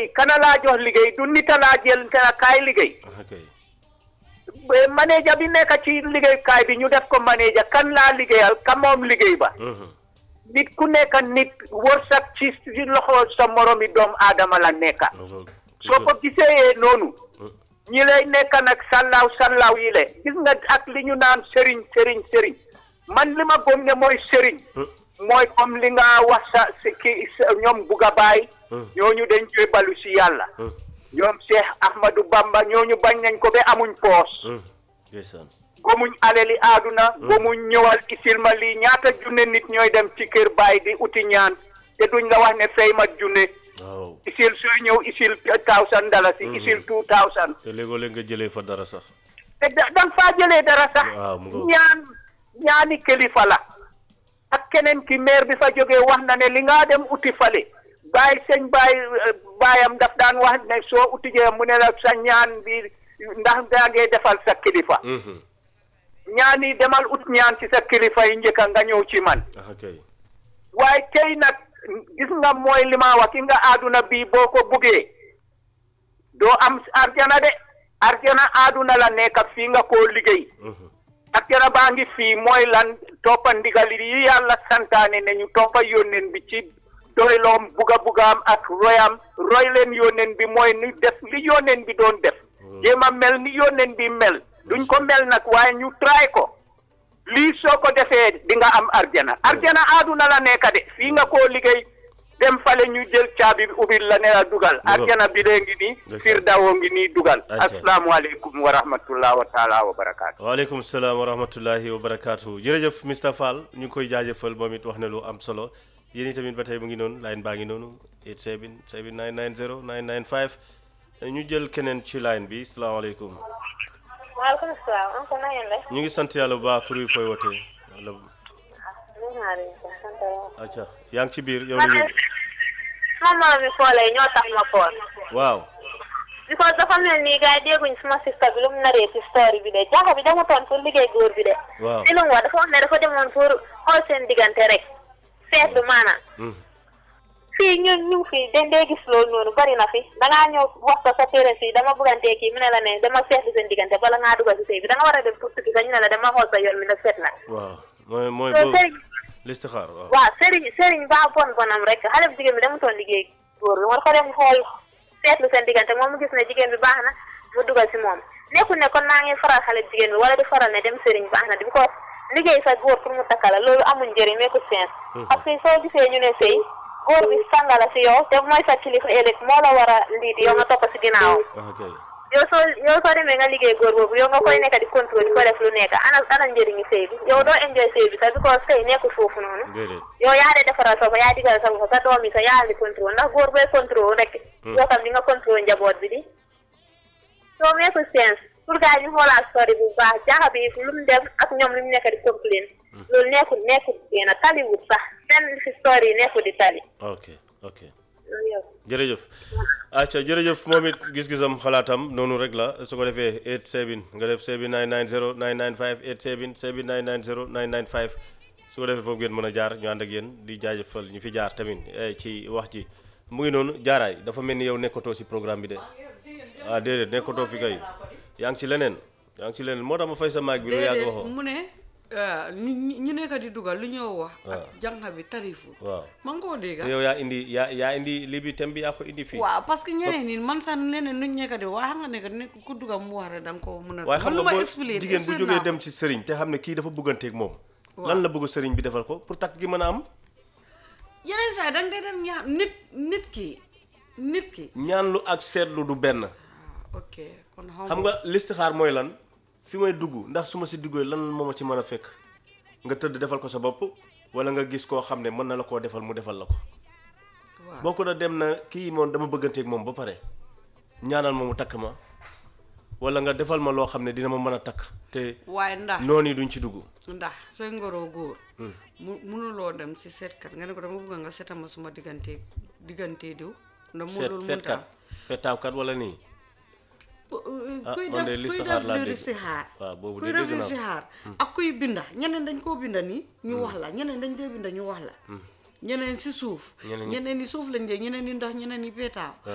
liggéey kana laa jox liggéey du nita laa jël te kaay liggéey ok Eh, manager bi nekk ci liggéeykaay bi ñu def ko manager kan laa liggéeyal ka moom liggéey ba Mhm. nit ku nekk nit wërsëg ci ci loxo sa moromi doomu aadama la nekka loolu soo ko gisee noonu ñi lay nekk nag sallaaw sallaaw yi le gis nga ak li ñu naan sëriñ sëriñ sëriñ man li ma gëm ne mooy sëriñ mooy comme li nga wax sa si ki sa- ñoom Buga Baay ñooñu dañ koy balu si yàlla ñoom Cheikh Ahmadou Bamba ñooñu bañ nañ ko ba amuñ poos ndeysaan gomuñ aleli aaduna gomuñ ñëwal isil ma lii ñaata junne nit ñooy dem ci kër baay di uti ñaan te duñ la wax ne fay ma junne waaw isil sooy ñëw isil thousand dalasi isil two thousand te léegoo léeg nga jëlee fa dara sax te da danga faa jëlee dara sax waaw mu ngoog. ñaan ñaani kilifa la ak keneen ki maire bi fa jógee wax na ne li nga dem uti fale baay sëñ baay baayam daf daan wax ne soo uti jee mu ne la sa ñaan bi ndax daa ngee defal sa kilifa Mhm. ñaan yi demal ut ñaan ci sa kilifa yi njëkka nga ñëw ci man ah kay waaye tey nag gis nga mooy li ma wax ki nga àdduna bii boo ko buggee doo am arjana de arjana àdduna la nekk fii nga koo liggéey Mhm. arjana baa ngi fii mooy lan toppa ndigal yi yàlla santaane ne ñu toppa yónneen bi ci doyloom buga bugaam ak royam roy leen yónneen bi mooy ni def li yónneen bi doon def jéem a mel ni yónneen bi mel duñ ko mel nag waaye ñu try ko lii soo ko defee di nga am arjana arjana àdduna la nekk de fii nga koo liggéey dem fale ñu jël caabi bi ubbil la ne la dugal arjana bi dee ngi nii Ndeysaan. firdawoo ngi nii dugal Ayca. asalaamualeykum wa rahmatullah wa taala wa barakaatu waaleykum salaam wa rahmatullahi wa barakaatu jërëjëf Mr Fall ñu ngi koy jaajëfal moom it wax ne lu am solo yéen tamit ba tey mu ngi noonu line baa ngi noonu 87 7990 995 ñu jël keneen ci line bi salaamaaleykum maaleykum salaam oncle na ngeen def. ñu ngi sant yàlla bu baax tur wi fooy wootee wala ñu ngi naan sant yàlla. acca yaa ngi ci biir yow la ñu sama moroom mi foolee ñoo tax ma fool. waaw because dafa mel ni gars yi dégguñ suma sista bi lu mu naree ci story bi de jànq bi demutoon pour liggéey góor bi de. waaw li lu mu wax dafa wax ne dafa demoon pour xool seen diggante rek. seetlu maanaam. Mm. fii ñun ñu ngi fii dañ dee gis loolu noonu bari na fi dangaa ñëw wax ko sa parents yi dama bëggantee kii mu ne la ne dama seetlu seen diggante bala ngaa dugal si sëy bi da nga war a dem pour tukki sax ñu ne la dama xool sa yoon mi na seet na. waaw mooy mooy so boobu sëriñ listixaar waaw waaw sëriñ sëriñ baa bon bonam rek xale bu jigéen bi demutoon liggéey góor bi moo dafa dem xool seetlu seen diggante moom mu gis ne jigéen bi baax na mu dugal si moom nekkul ne kon naa ngi faral xale bu jigéen bi wala di faral ne dem sëriñ baax na di ko liggéey sa góor pour mu takkala loolu amuñ njëriñ meeku sens parce que soo gisee ñu ne sëy góor bi sàngala si yow te mooy sa kilifa ëllëg moo la war a liit yow nga topp si ginnaawam ah kay yow soo yow soo demee nga liggéey góor boobu yow nga koy nekk di contrôle di ko def lu nekk ana ana njëriñu sëy bi yow doo enjoy sëy bi sax because sëy nekkul foofu noonu déedéet yow yaa de defaral sa bopp yaa digal sa bopp sa doom yi sa yaa di contrôle ndax góor booy contrôle rek yow tam di nga contrôle njaboot bi di soo meeku sens pour gars yi ñu xoolaat story bu baax jaaxa bi lu mu dem ak ñoom lu mu nekk di complain loolu nekkul nekkul benn taliwut sax benn si story yi nekkul di tali ok ok loolu yow jërëjëf acca jërëjëf moom it gis-gisam xalaatam noonu rek la su ko defee 87 nga def 7990 995 87 7990 995 su ko defee foofu ngeen mën a jaar ñu ànd ak yéen di jaajëfal ñu fi jaar tamit eh, ci wax ji mu ngi noonu jaaraay dafa mel ni yow nekkatoo si programme bi de ah déedéet nekkatoo fi kay yaa ngi ci leneen yaa ngi ci leneen moo tax ma fay sa maag bi lu yàgg déedéet waxoo mu ne ah, ñu ñu- ñu nekk di dugal lu ñoo wax waaw. ak jànq bi tarifu waaw ma nga koo dégga te yow yaa indi yaa yaa indi lii bi thème bi yaa ko indi fii waaw parce que ñeneen ñi man sax neneen nuñ nekk di waaye xam nga nekk nekk ku dugal mu wax rek da nga ko mën a waaye xam man lu nga ma boo expliqué jigéen bu expliqué jógee naa dem ci sëriñ te xam ne kii dafa bëgganteeg moom Waaw. lan la bëgg sëriñ bi defal ko pour takk gi mën a am yeneen saa yi da ngay dem ñaa nit nit ki nit ki ñaan lu ak seetlu du benn ah ok kon xaw xam ma nga listixaar mooy lan fi may dugg ndax su ma si duggee lan moo ma ci mën a fekk nga tëdd defal ko sa bopp wala nga gis koo xam ne mën na la koo defal mu defal la ko waaw boo ko da dem na kii moom dama bëgganteeg moom ba pare ñaanal ma mu takk ma wala nga defal ma loo xam ne dina ma mën a takk te waaye ndax noonu yi duñ ci dugg ndax sooy ngoroo góor mu munuloo dem si seetkat nga ne ko dama bëgg nga seetal ma suma diggante diggante diw ndax mu seet loolu seetkat mënta petaawkat wala nii Ah, kuy man de def kuy listixaar def laa lu dégg. listixaar waaw boobu kuy de def dégg naa ko. listixaar ak kuy binda ñeneen dañ koo binda nii ñu wax la ñeneen dañ dee binda ñu wax la ñeneen si suuf Ñeneen ñi- ñeneen ñi suuf lañ dee ñeneen ñi ndax ñeneen ñi peetaaw